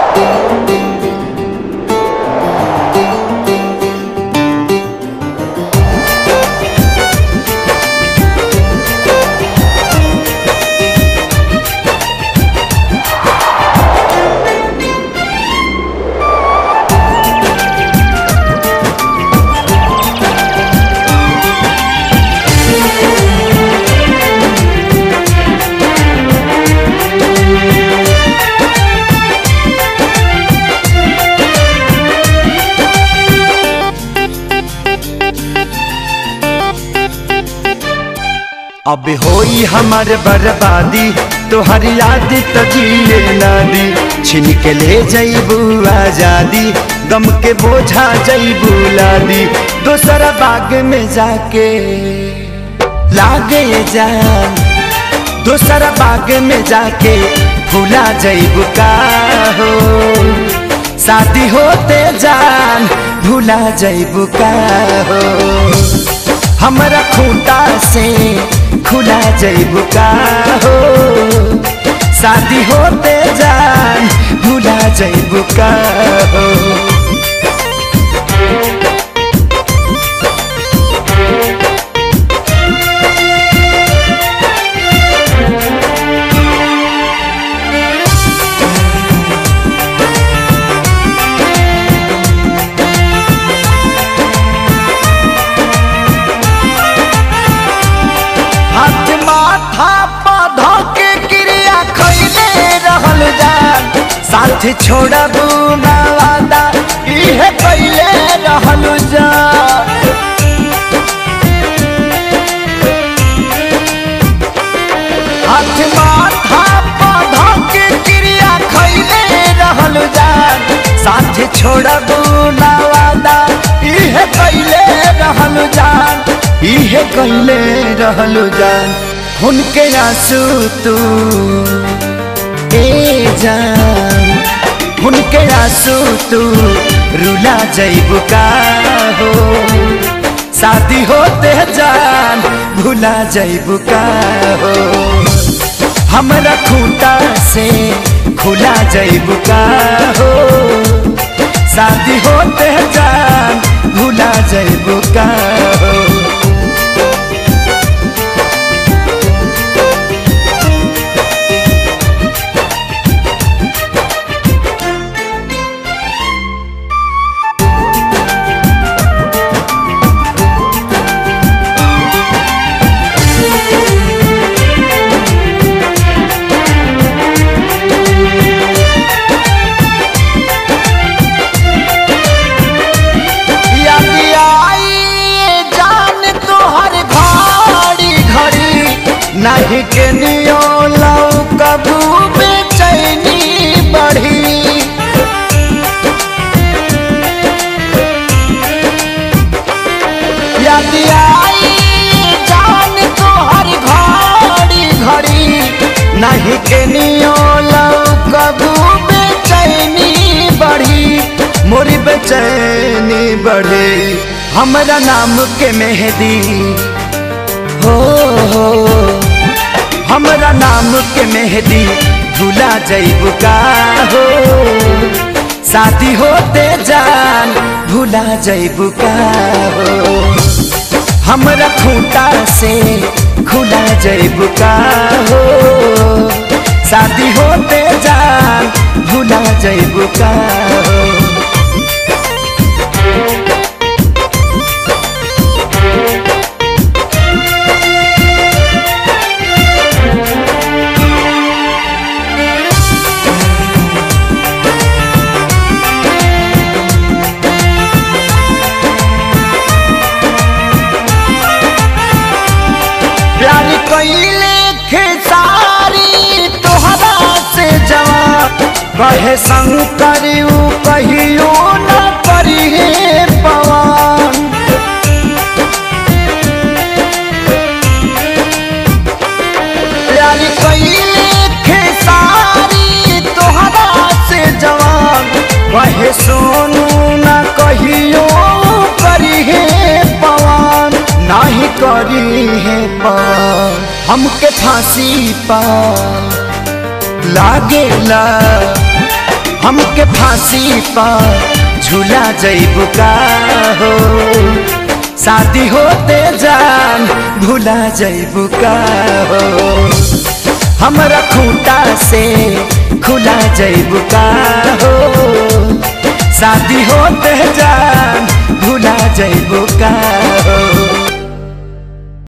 अब होई हमार बर्बादी तोहर याद तो जिए ना दी छिन के ले जईबू आजादी गम के बोझा जईबू लादी दोसरा बाग में जाके लागे जान दोसरा बाग में जाके भूला जईबू का हो शादी होते जान भूला जईबू का हो हमरा खूंटा से खुला जईबू का हो शादी होते जान भूला जईबू का हो हाथ माथा पौधा के क्रिया खैले रहल जान साथ छोड़बू ना वादा इहे कैले रहल जान हाथ माथा पौधा के क्रिया खैले रहल जान साथ छोड़बू ना वादा इहे कैले रहल जान इहे कैले रहल जान उनके आंसू तू ए जान उनके आंसू तू रुला जईबू का हो शादी होते जान भूला जईबू का हो हमरा खूंटा से खुला जईबू का हो शादी होते जान भूला जईबू का हो याद आई जान तोहर घड़ी घड़ी नहीं के नियो लौ कबू बेचैनी बढ़ी याद आई जान तोहर घड़ी घड़ी नहीं के नियो लौ कबू बेचैनी बढ़ी मोरी बेचैनी बढ़े हमरा नाम के मेहदी हो हो हमरा नाम के मेहदी भूला जईबू का हो शादी होते जान भूला जईबू का हो हमरा खूंटा से खुला जईबू का हो शादी होते जान भूला जईबू का हो प्यार कैले खेसारी तोहरा से जवान कहे शंकर ऊ कहियो न करी पवन प्यार कैले खेसारी तोहरा से जवान कहे सोनू न कहियो करी पवन नाही करी है पार हमके फांसी पा लागेला हमके फांसी पर झूला जैबू का हो शादी होते जान भूला जैबू का हो हमरा खूंटा से खुला जैबू का हो शादी होते जान भूला जैबू का हो